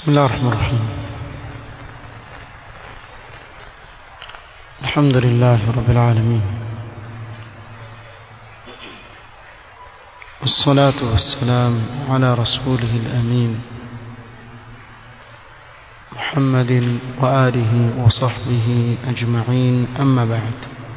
بسم الله الرحمن الرحيم الحمد لله رب العالمين والصلاة والسلام على رسوله الأمين محمد وآله وصحبه أجمعين أما بعد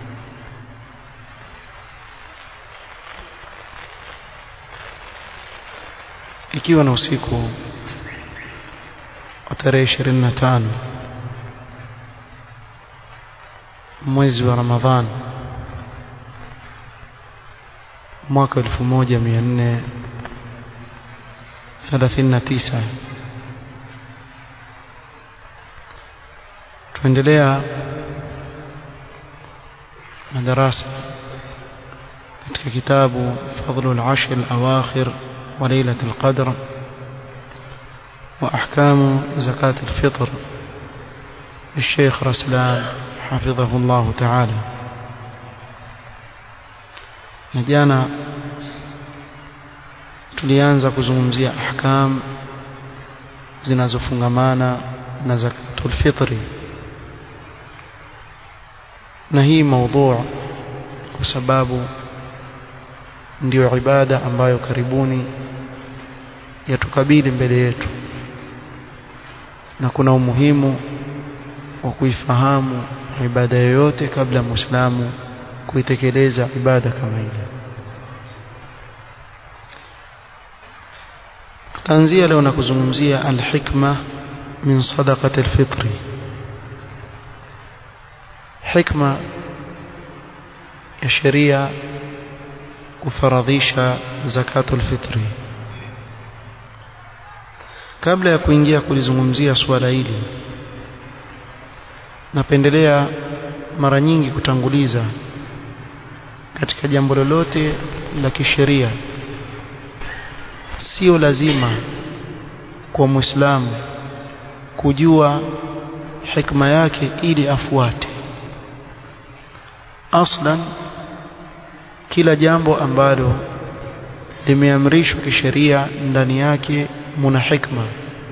ikiwa na usiku wa tarehe 25 mwezi wa Ramadhan mwaka 1439 tuendelea na darasa katika kitabu fadlul ashr al-awakhir wa lailatul qadr وأحكام زكاة الفطر للشيخ رسلان حفظه الله تعالى نجانا tulianza kuzungumzia ahkam zinazofungamana na zakatul fitri na hii maudhu kwa sababu ndio ibada ambayo karibuni yatukabili mbele yetu na kuna umuhimu wa kuifahamu ibada yoyote kabla muislamu kuitekeleza ibada kama ile tutaanzia leo na kuzungumzia alhikma min sadaqati alfitri hikma ya sheria kufaradhisha zakatul fitri kabla ya kuingia kulizungumzia suala hili napendelea mara nyingi kutanguliza katika jambo lolote la kisheria sio lazima kwa muislamu kujua hikma yake ili afuate aslan kila jambo ambalo limeamrishwa kisheria ndani yake muna hikma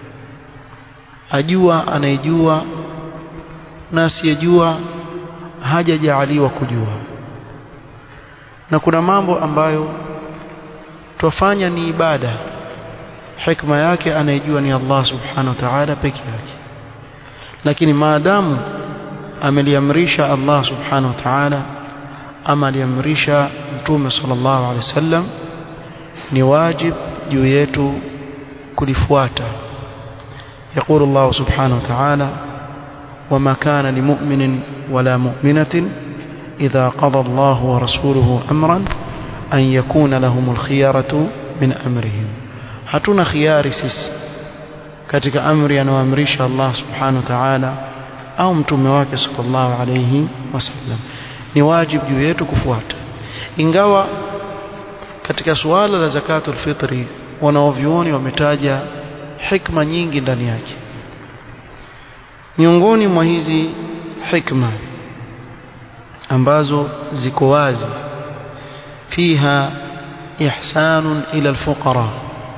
ajua anayejua na asiyejua hajajaaliwa kujua na kuna mambo ambayo twafanya ni ibada hikma yake anayejua ni Allah subhanahu wa ta'ala peke yake lakini maadamu ameliamrisha Allah subhanahu wa ta'ala ama aliamrisha mtume sallallahu alaihi wasallam ni wajib juu yetu kulifuata يقول الله سبحانه وتعالى وما كان لمؤمن ولا مؤمنة إذا قضى الله ورسوله أمرا أن يكون لهم الخيارة من أمرهم hatuna khiari sisi katika amri anaoamrisha Allah subhanahu wa ta'ala au mtume wake sallallahu alayhi wasallam ni wajibu juu yetu kufuata ingawa katika suala la zakatul fitri wanaovyuoni wametaja hikma nyingi ndani yake miongoni mwa hizi hikma ambazo ziko wazi fiha ihsanun ila alfuqara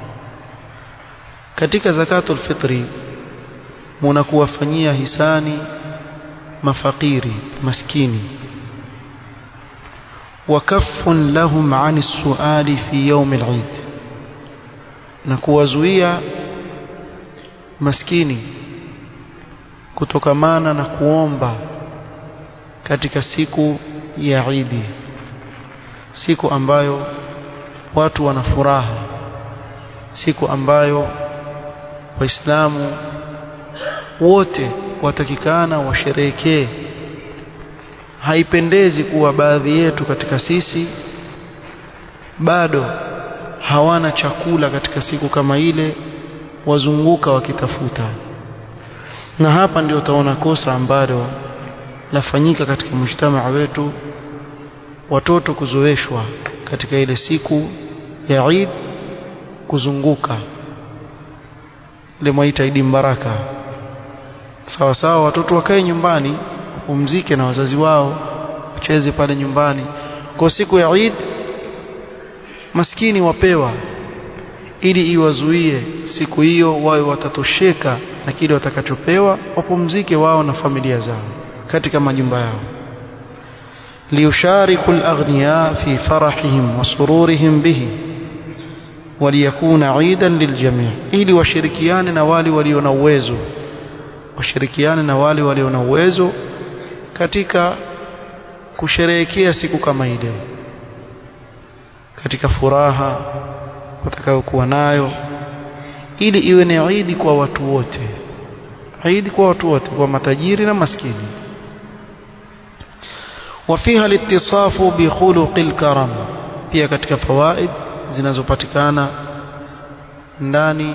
katika zakatul fitri munakuwafanyia hisani mafakiri maskini وكف لهم عن السؤال في يوم العيد na kuwazuia maskini kutokamana na kuomba katika siku ya Idi siku ambayo watu wana furaha siku ambayo waislamu wote watakikana washerehekee haipendezi kuwa baadhi yetu katika sisi bado hawana chakula katika siku kama ile wazunguka wakitafuta na hapa ndio utaona kosa ambalo lafanyika katika mujtamaa wetu watoto kuzoeshwa katika ile siku ya Eid kuzunguka ile mwaita Eid Mbaraka sawa sawa watoto wakae nyumbani wapumzike na wazazi wao wacheze pale nyumbani kwa siku ya Eid maskini wapewa ili iwazuie siku hiyo wawe watatosheka na kile watakachopewa wapumzike wao na familia zao katika majumba yao liyushariku alaghniya fi farahihim wa sururihim bihi waliyakuna idan liljami' ili washirikiane na wale walio na uwezo washirikiane na wale walio na uwezo katika kusherehekea siku kama hii leo katika furaha watakayokuwa nayo ili iwe ni idi kwa watu wote idi kwa watu wote kwa matajiri na maskini وفيها الاتصاف بخلق الكرم pia katika fawaid zinazopatikana ndani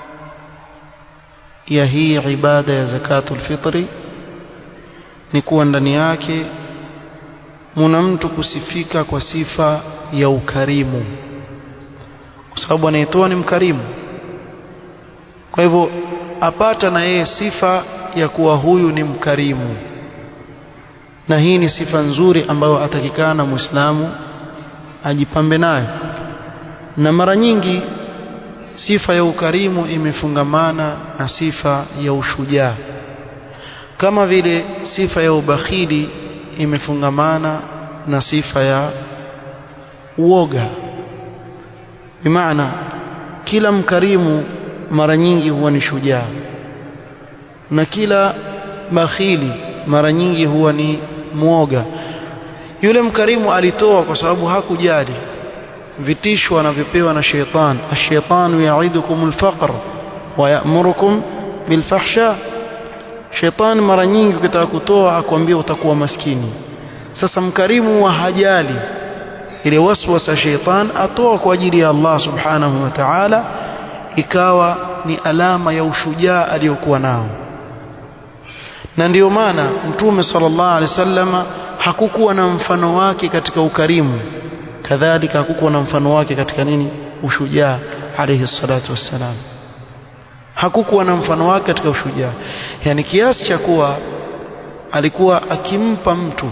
ya hii ibada ya zakatul fitri ni kuwa ndani yake muna mtu kusifika kwa sifa ya ukarimu kwa sababu anayetoa ni mkarimu kwa hivyo apata na yeye sifa ya kuwa huyu ni mkarimu na hii ni sifa nzuri ambayo atakikana muislamu ajipambe nayo na mara nyingi sifa ya ukarimu imefungamana na sifa ya ushujaa kama vile sifa ya ubakhili imefungamana na sifa ya uoga bimaana kila mkarimu mara nyingi huwa ni shujaa na kila bakhili mara nyingi huwa ni mwoga yule mkarimu alitoa kwa sababu hakujali vitisho anavyopewa na sheitan ash-shaytanu ya'idukum al-faqr wa ya'murukum bil-fahsha sheitan mara nyingi ukitaka kutoa akwambia utakuwa maskini sasa mkarimu wa hajali ile waswasa sheitan atoa kwa ajili ya Allah subhanahu wa ta'ala ikawa ni alama ya ushujaa aliyokuwa nao na ndiyo maana mtume sallallahu alaihi wasallama hakukuwa na mfano wake katika ukarimu kadhalika hakukuwa na mfano wake katika nini ushujaa alayhi salatu wassalam hakukuwa na mfano wake katika ushujaa yani kiasi cha kuwa alikuwa akimpa mtu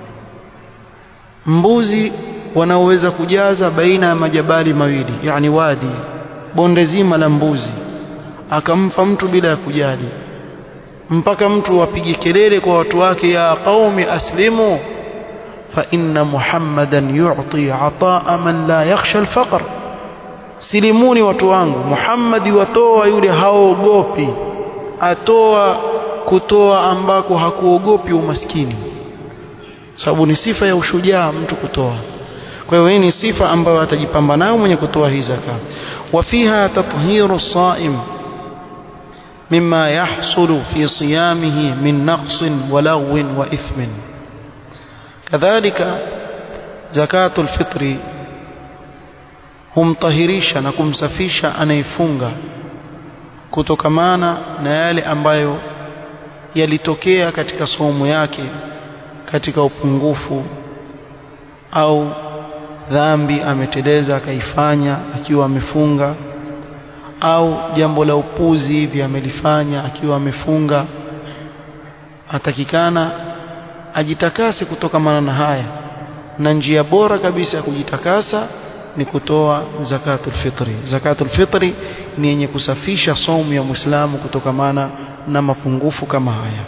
mbuzi wanaoweza kujaza baina ya majabali mawili yani wadi bonde zima la mbuzi akampa mtu bila ya kujali mpaka mtu apige kelele kwa watu wake ya qaumi aslimu fa inna muhammadan yu'ti ataa man la yakhsha alfaqr silimuni watu wangu muhammadi watoa yule haogopi atoa kutoa ambako hakuogopi umaskini sababu ni sifa ya ushujaa mtu kutoa kwa hiyo hii ni sifa ambayo atajipamba nayo mwenye kutoa hii zaka wafiha tathiru saim مما يحصل في صيامه من نقص ولغو وإثم كذلك زكاة الفطر humtahirisha na kumsafisha anayefunga kutokamana na yale ambayo yalitokea katika somo yake katika upungufu au dhambi ameteleza akaifanya akiwa amefunga au jambo la upuzi hivi amelifanya akiwa amefunga atakikana ajitakase kutokamana na haya na njia bora kabisa ya kujitakasa ni kutoa zakatul fitri zakatul fitri ni yenye kusafisha somu ya muislamu kutokamana na mapungufu kama haya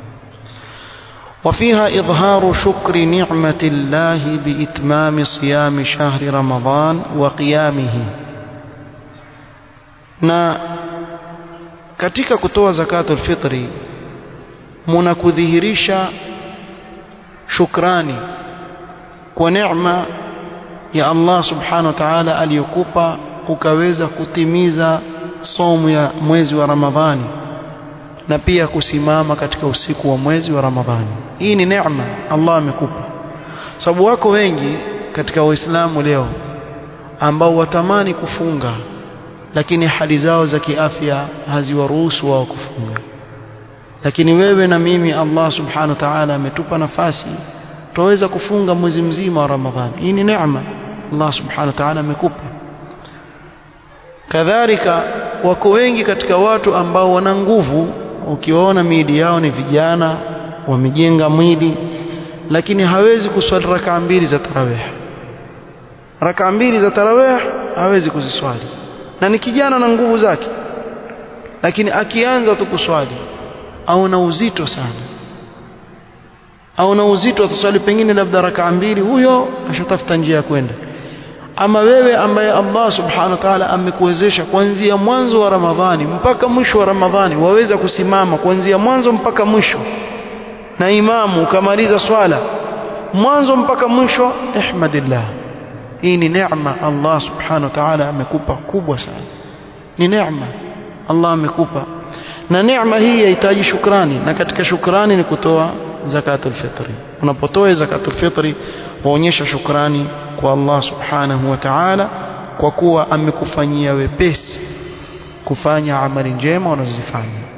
وفيها إظهار شكر نعمة الله بإتمام صيام شهر رمضان وقيامه na katika kutoa zakatul fitri muna kudhihirisha shukrani kwa neema ya Allah subhanahu wa ta'ala aliyokupa ukaweza kutimiza somu ya mwezi wa Ramadhani na pia kusimama katika usiku wa mwezi wa Ramadhani hii ni neema Allah amekupa sababu wako wengi katika waislamu leo ambao watamani kufunga lakini hali zao za kiafya haziwaruhusu wao kufunga lakini wewe na mimi Allah subhanahu wa ta'ala ametupa nafasi tuweza kufunga mwezi mzima wa Ramadhani hii ni neema Allah subhanahu wa ta'ala amekupa kadhalika wako wengi katika watu ambao wana nguvu ukiwaona miili yao ni vijana wamejenga mwili lakini hawezi kuswali rakaa mbili za tarawih rakaa mbili za tarawih hawezi kuziswali na ni kijana na nguvu zake lakini akianza tu kuswali au na uzito sana au na uzito ataswali pengine labda rakaa mbili huyo ashatafuta njia ya kwenda ama wewe ambaye Allah subhanahu wa ta'ala amekuwezesha kuanzia mwanzo wa Ramadhani mpaka mwisho wa Ramadhani waweza kusimama kuanzia mwanzo mpaka mwisho na imamu ukamaliza swala mwanzo mpaka mwisho ihmadillah hii ni neema Allah subhanahu wa ta'ala amekupa kubwa sana ni neema Allah amekupa na neema hii yahitaji shukrani na katika shukrani ni kutoa zakatul fitri unapotoa zakatul fitri waonyesha shukrani kwa Allah subhanahu wa ta'ala kwa kuwa amekufanyia wepesi kufanya amali njema unazozifanya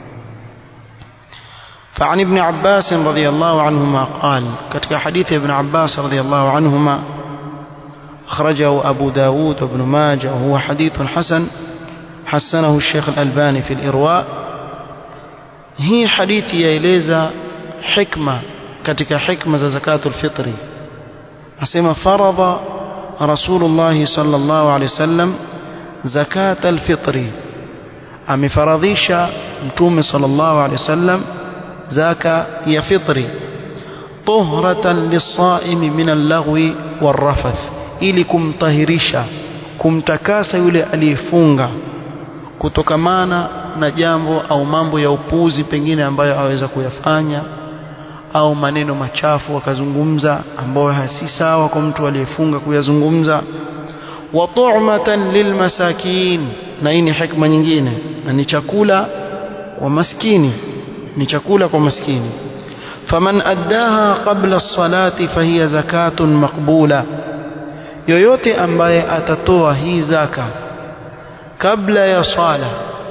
فعن ابن عباس رضي الله عنهما قال كتك حديث ابن عباس رضي الله عنهما أخرجه أبو داود وابن ماجه وهو حديث حسن حسنه الشيخ الألباني في الإرواء هي حديث يليزا حكمة كتك حكمة زكاة الفطر أسمى فرض رسول الله صلى الله عليه وسلم زكاة الفطر أم فرضيش متوم صلى الله عليه وسلم زكاة يا فطري طهرة للصائم من اللغو والرفث ili kumtahirisha kumtakasa yule aliyefunga kutokamana na jambo au mambo ya upuzi pengine ambayo aweza kuyafanya au maneno machafu akazungumza ambayo si sawa kwa mtu aliyefunga kuyazungumza wa tu'matan lilmasakin na hii ni hikma nyingine na ni chakula kwa maskini ni chakula kwa maskini faman addaha qabla as-salati fahiya zakatun maqbula yoyote ambaye atatoa hii zaka kabla ya swala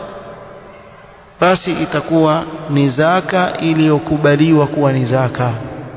basi itakuwa ni zaka iliyokubaliwa kuwa ni zaka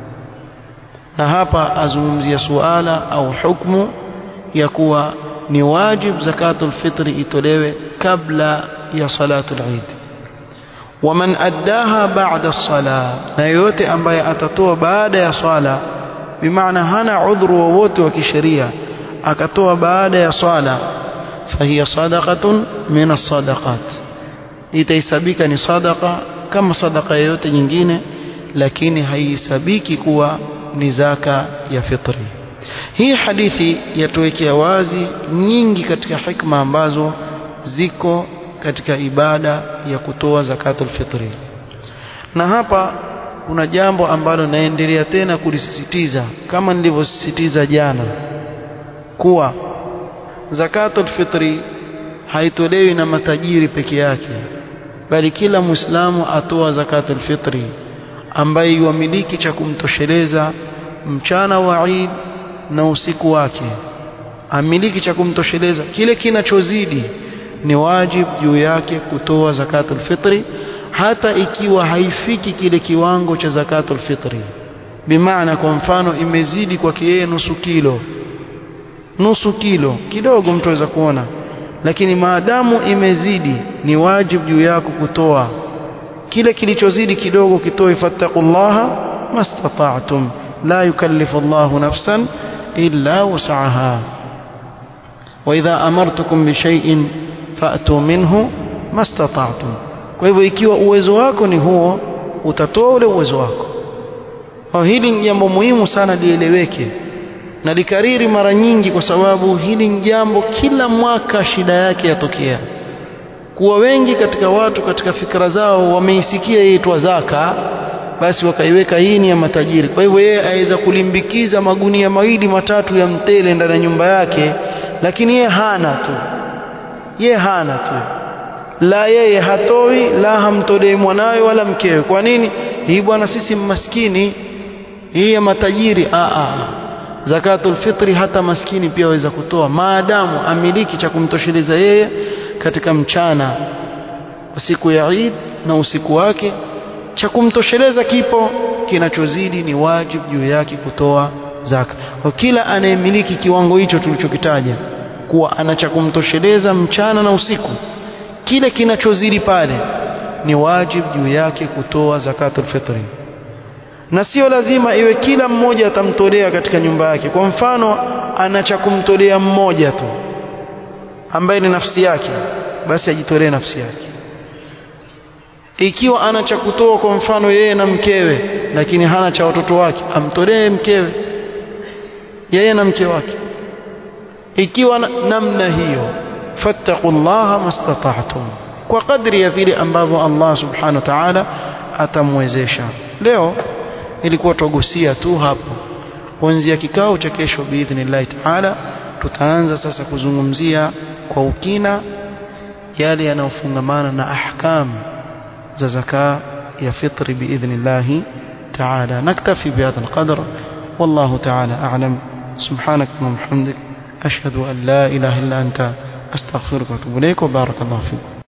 na hapa azungumzia suala au hukmu ya kuwa ni wajib zakatul fitri itolewe kabla ya salatul eid waman addaha ba'da as-sala na yoyote ambaye atatoa baada ya swala bimaana hana udhuru wowote wa kisheria akatoa baada ya swala fahiya sadaqatun min as-sadaqat itaisabika ni sadaqa kama sadaqa yoyote nyingine lakini haisabiki kuwa ni zaka ya fitri hii hadithi yatuwekea wazi nyingi katika hikma ambazo ziko katika ibada ya kutoa zakatul fitri na hapa kuna jambo ambalo naendelea tena kulisisitiza kama nilivyosisitiza jana kuwa zakatul fitri haitolewi na matajiri peke yake bali kila muislamu atoa zakatul fitri ambaye yuamiliki cha kumtosheleza mchana wa Eid na usiku wake amiliki cha kumtosheleza kile kinachozidi ni wajib juu yake kutoa zakatul fitri hata ikiwa haifiki kile kiwango cha zakatul fitri bimaana kwa mfano imezidi kwake yeye nusu kilo nusu kilo kidogo mtu aweza kuona lakini maadamu imezidi ni wajib juu yako kutoa kile kilichozidi kidogo kitoe fattaqullaha mastata'tum la yukallifu Allahu nafsan illa wus'aha wa idha amartukum bi shay'in fa'tu minhu mastata'tum kwa hivyo ikiwa uwezo wako ni huo utatoa ule uwezo wako kwa hili ni jambo muhimu sana lieleweke na likariri mara nyingi kwa sababu hili ni jambo kila mwaka shida yake yatokea kuwa wengi katika watu katika fikra zao wameisikia iitwa zaka basi wakaiweka hii ni ya matajiri kwa hivyo yeye aweza kulimbikiza magunia mawili matatu ya mtele ndani ya nyumba yake lakini yeye hana tu yeye hana tu la yeye hatoi la hamtolei mwanawe wala mkewe kwa nini hii bwana sisi maskini hii ya matajiri a a zakatul fitri hata maskini pia waweza kutoa maadamu amiliki cha kumtosheleza yeye katika mchana siku ya Eid na usiku wake cha kumtosheleza kipo kinachozidi ni wajibu juu yake kutoa zaka kwa kila anayemiliki kiwango hicho tulichokitaja kuwa ana cha kumtosheleza mchana na usiku kile kinachozidi pale ni wajibu juu yake kutoa zakatul fitri na sio lazima iwe kila mmoja atamtolea katika nyumba yake kwa mfano ana cha kumtolea mmoja tu ambaye ni nafsi yake basi ajitolee nafsi yake ikiwa ana cha kutoa kwa mfano yeye na mkewe lakini hana cha watoto wake amtolee mkewe yeye na mke wake ikiwa namna hiyo fattaqullaha mastata'tum kwa kadri ya vile ambavyo Allah subhanahu wa ta'ala atamwezesha leo ilikuwa tugusia tu hapo kuanzia kikao cha kesho biidhnillahi ta'ala tutaanza sasa kuzungumzia kwa ukina yale yanayofungamana na ahkam za zaka ya fitri biidhnillahi ta'ala naktafi bihadha alqadr wallahu ta'ala a'lam subhanak wa bihamdik ashhadu an la ilaha illa anta astaghfiruka wa atubu ilayk wa barakallahu fiik